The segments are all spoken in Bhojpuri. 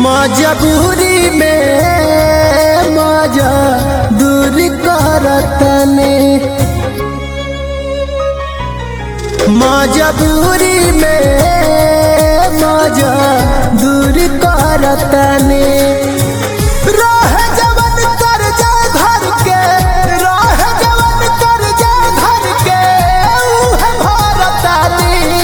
मजबूरी में मजा दूर करतने मजबूरी में मजा दूर करतने रह जवन कर जा घर के रह जवन कर जा घर के उहे भरतानी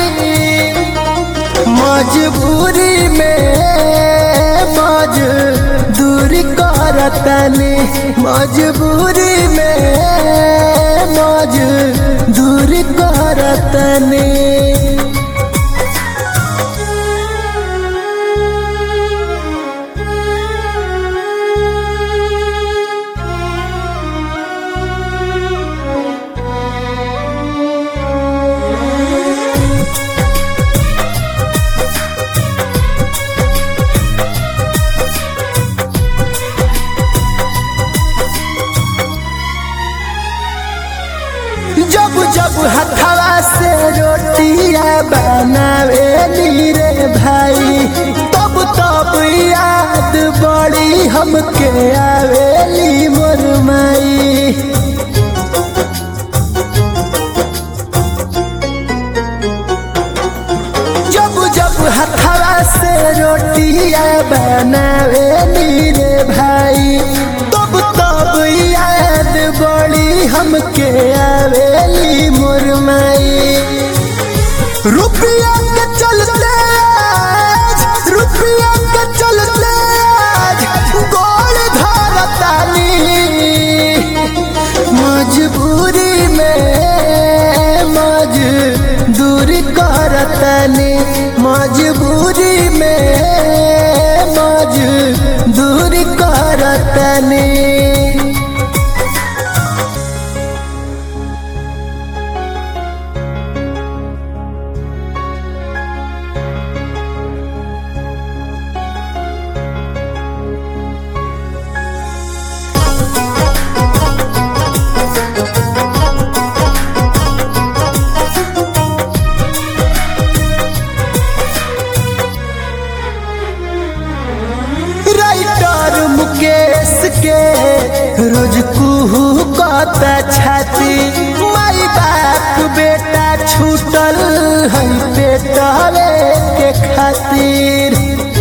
मजबूरी में मज दूरी करतनी मजबूरी में मज दूरी करतनी जब जब हथवा से रोटिया बनावे रे भाई तब तब याद बड़ी हमके आवेली मोर माई जब जब हथवा से रोटिया बनावे रे भाई तब तब याद बड़ी हमके आवेली मोर माई रुपया के चलते आज रुपया के चलते आज गोल धरतानी मजबूरी में मज दूरी करतनी मजबूरी में मज दूरी करतनी राइटर मुकेश के रोज कुहू कता छाती माई बाप बेटा छूटल है बेटवे के खातिर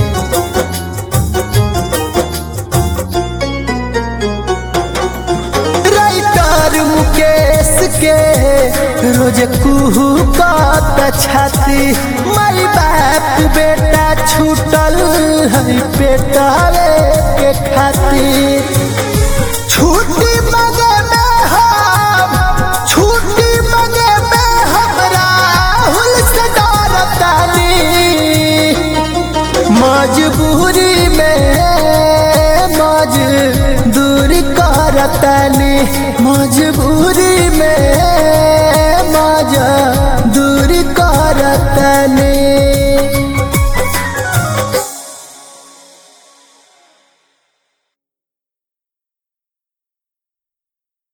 राइटर मुकेश के रोज कुहू कता छाती माई बाप बेटा छूटल है बेटवे के खातिर छुट्टी मांगे में हम छुट्टी मांगे में हम राहुल से डरतानी मजबूरी में मज दूरी करतनी मजबूरी में मज दूरी करतनी